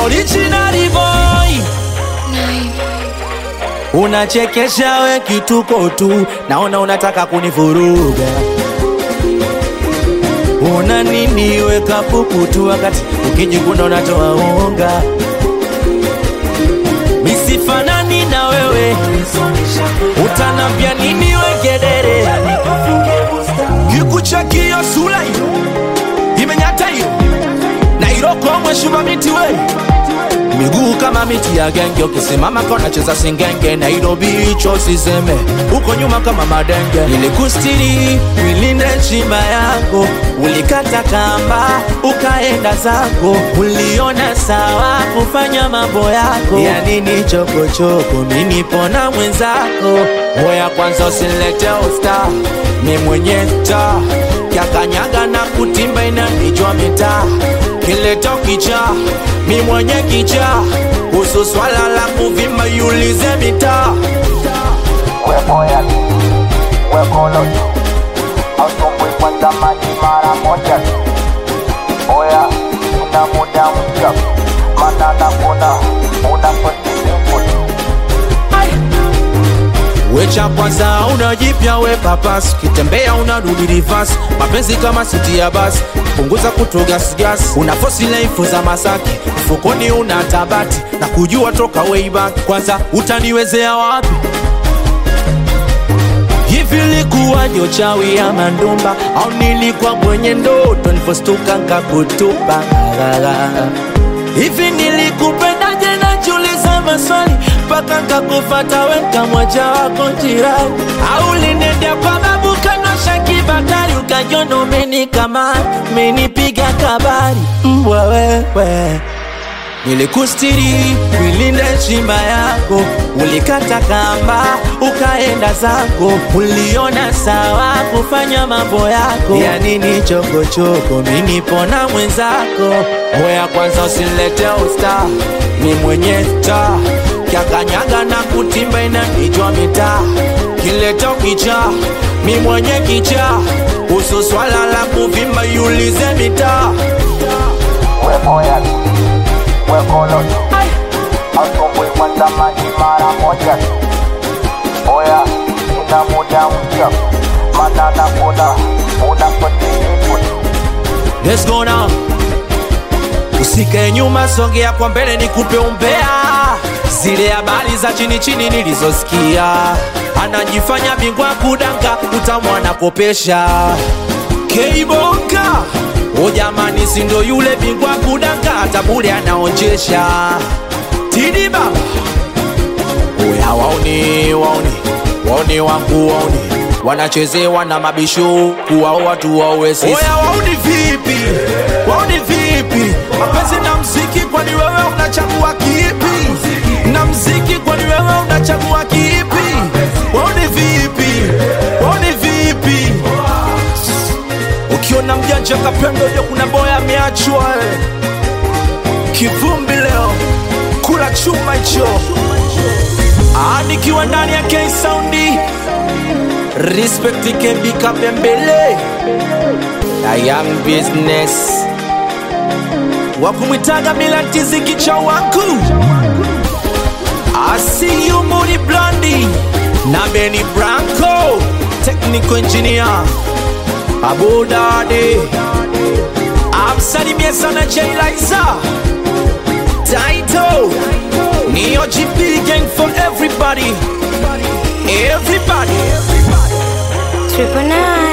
original boy unachekesha we kituko tu naona unataka kunivuruga una nini weka pupu tu wakati ukijikuna unatoa unga misifanani na wewe utanambia nini wegedere kikuchakio sura hiyo imenyata hiyo na irokomwe shuma miti we miguu kama miti ya genge ukisimama kona cheza singenge nairobi hicho siseme huko nyuma kama madenge nilikustiri wilinde chimba yako ulikata kamba ukaenda zako uliona sawa kufanya mambo yako ya nini chokochoko minipona mwenzako hoya kwanza usilete usta mi mwenye ta kyakanyaga na kutimba inanijwa mitaa kileto kicha mi mwenye kicha kuhusu swala la kuvimba yulize mitaa Wepoya wekolo autumbwi kwanza maji mara moja oya ina muda mpya mana nakuna unapotilimbu wecha kwanza unajipya we papas ukitembea unarudi rivas mapenzi kama siti ya basi punguza kutogasgas una fosi laifu za masaki mfukoni una tabati na kujua toka way back kwanza utaniwezea wapi hivi likuwa jochawi ya mandumba au nilikuwa mwenye ndoto nilipostuka nkakutupa hivi nilikupendaje najiuliza maswali mpaka nkakufata weka mwaja wako jirani au linendea kwa babu kanosha kibatari ukajona umenikamata menipiga kabari mbwa wewe nilikustiri wilinde chimba yako ulikata kamba ukaenda zako uliona sawa kufanya mambo yako ya nini chokochoko minipona mwenzako hoya kwanza usilete usta ni mwenye ta kyakanyaga na kutimba inanijwa mitaa kileto kicha mi mwenye kicha kuhusu swala la kuvimba yulize mitaa wepoya wekolo autumbwi kwanza maji mara moja oya ina muda mpya mana nakuna unapotilimbu Let's go now. Usikae nyuma, songea kwa mbele, nikupe umbea zile habari za chini chini nilizosikia. Anajifanya bingwa kudanga, utamwana kopesha Keibonga. O jamani, si ndo yule bingwa kudanga, hata bure anaonjesha. Tidi baba, oya waoni, waoni, waoni wangu waoni wanachezewa na mabisho kuwao watu wawe sisi. Oya wauni vipi? Wauni vipi? Mapenzi na mziki, kwani wewe unachagua kipi? Na mziki, kwani wewe unachagua kipi? Wauni vipi? Wauni vipi? Ukiona mjanja kapendo, ndio kuna boya ameachwa eh. Kivumbi leo kula chuma hicho, Ah, nikiwa ndani ya K Soundi Respect can Kabembele a young business wakumwitaga milantizi kicha wangu asiyu Mudi Blandi na Benny Branco technical engineer Abu Dade amsalimie sana Jailaiza Taito Neo GP gang for everybody Everybody Triple nine.